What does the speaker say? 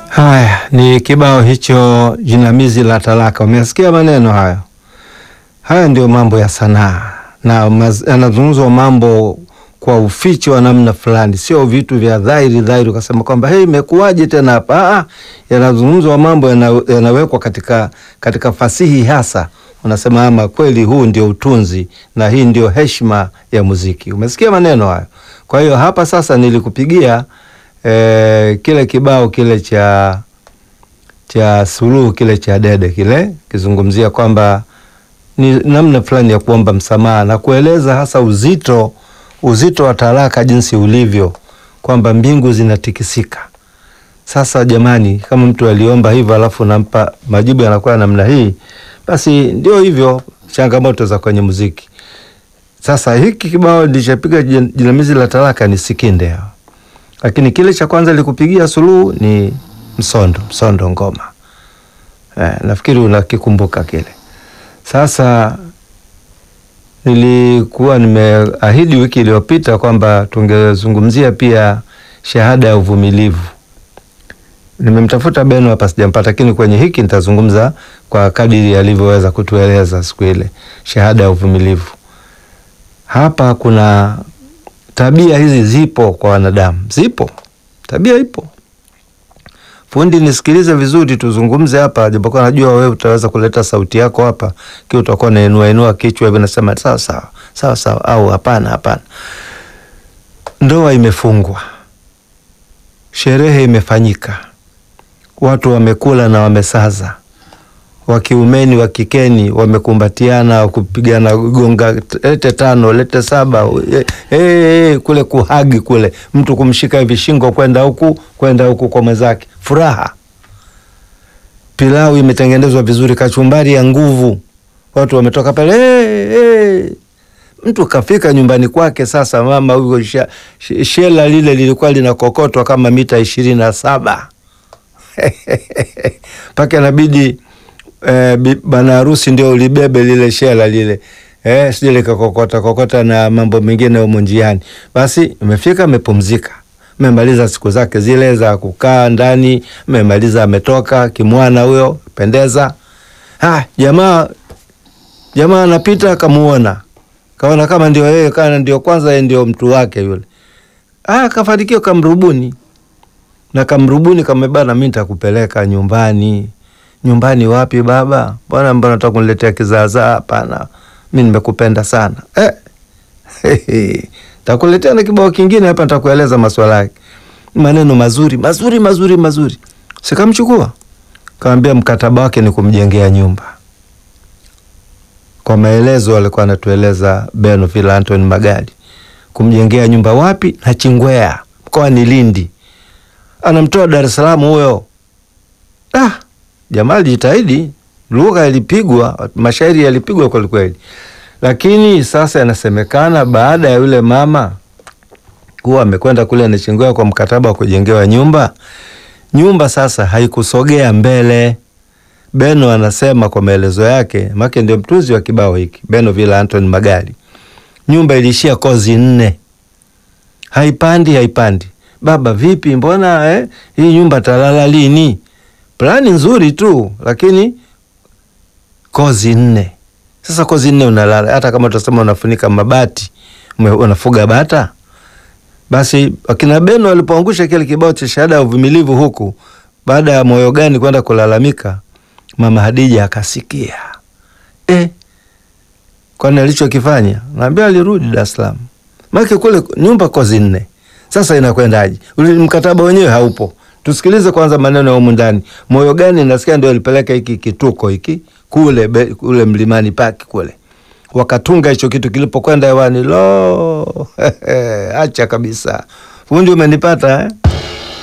Haya ni kibao hicho jinamizi la talaka. Umesikia maneno hayo? Haya ndio mambo ya sanaa, na yanazungumzwa mambo kwa uficho wa namna fulani, sio vitu vya dhahiri dhahiri, ukasema kwamba hey, imekuwaje tena hapa. Ah, yanazungumzwa mambo yana, yanawekwa katika, katika fasihi hasa, unasema ama kweli, huu ndio utunzi na hii ndio heshima ya muziki. Umesikia maneno hayo? Kwa hiyo hapa sasa nilikupigia eh, kile kibao kile cha cha Suluhu kile cha Dede kile kizungumzia kwamba ni namna fulani ya kuomba msamaha na kueleza hasa uzito uzito wa talaka jinsi ulivyo, kwamba mbingu zinatikisika. Sasa jamani, kama mtu aliomba hivyo alafu nampa majibu yanakuwa namna hii, basi ndio hivyo changamoto za kwenye muziki. Sasa hiki kibao nilichopiga jinamizi la talaka ni Sikinde hao, lakini kile cha kwanza likupigia Suluhu ni Msondo, Msondo ngoma eh, nafikiri unakikumbuka kile. Sasa nilikuwa nimeahidi wiki iliyopita kwamba tungezungumzia pia shahada ya uvumilivu. Nimemtafuta Beno hapa sijampata, lakini kwenye hiki nitazungumza kwa kadiri alivyoweza kutueleza siku ile, shahada ya uvumilivu. Hapa kuna tabia hizi zipo kwa wanadamu, zipo tabia, ipo Fundi, nisikilize vizuri, tuzungumze hapa, japokuwa najua wewe utaweza kuleta sauti yako hapa, ki utakuwa nainua inua kichwa hivi, nasema sawa sawa sawa sawa, au hapana hapana. Ndoa imefungwa, sherehe imefanyika, watu wamekula na wamesaza, wakiumeni wakikeni wamekumbatiana, kupigana gonga, lete tano lete saba, hey, hey, kule kuhagi kule, mtu kumshika hivi shingo kwenda huku kwenda huku kwa mwenzake, furaha. Pilau imetengenezwa vizuri, kachumbari ya nguvu, watu wametoka pale hey, hey. Mtu kafika nyumbani kwake. Sasa mama huyo shela lile lilikuwa linakokotwa kama mita ishirini na saba mpaka inabidi Eh, bana harusi ndio ulibebe lile shela lile eh, sije likakokota kokota na mambo mengine humo njiani. Basi imefika amepumzika, amemaliza siku zake zile za kukaa ndani, amemaliza ametoka kimwana huyo pendeza. Ha, jamaa jamaa anapita akamuona, kaona kama ndio yeye, kana ndio kwanza yeye ndio mtu wake yule. Ah, kafanikiwa kamrubuni na kamrubuni kamebana, mimi nitakupeleka nyumbani Nyumbani wapi baba? Bwana, mbona nataka kuniletea kizaazaa? Hapana, mi nimekupenda sana eh. Takuletea na kibao kingine hapa, nitakueleza maswala yake, maneno mazuri mazuri mazuri mazuri. Sikamchukua, kaambia mkataba wake ni kumjengea nyumba. Kwa maelezo alikuwa anatueleza Beno vile Anthony Magali, kumjengea nyumba wapi? na Chingwea mkoani Lindi, anamtoa Dar es Salaam huyo. ah. Jamaa alijitahidi, lugha ilipigwa, mashairi yalipigwa kweli kweli, lakini sasa inasemekana baada ya yule mama kuwa amekwenda kule Nachingwea kwa mkataba wa kujengewa nyumba, nyumba sasa haikusogea mbele. Beno anasema kwa maelezo yake, make ndio mtunzi wa kibao hiki, Beno Villa Anthony Magali, nyumba iliishia kozi nne, haipandi haipandi. Baba vipi, mbona eh, hii nyumba talala lini? Plani nzuri tu lakini kozi nne. Sasa kozi nne unalala, hata kama tutasema unafunika mabati, unafuga bata. Basi wakina Beno walipoangusha kile kibao cha shahada ya uvumilivu huku, baada ya moyo gani kwenda kulalamika, mama Hadija akasikia e, kwani alichokifanya naambia, alirudi Dar es Salaam, maana kule nyumba kozi nne. Sasa inakwendaje? Mkataba wenyewe haupo. Tusikilize kwanza maneno ya humu ndani. Moyo gani nasikia ndio alipeleka hiki kituko hiki kule be, kule Mlimani Paki kule wakatunga hicho kitu, kilipokwenda hewani lo acha kabisa. Fundi, umenipata eh?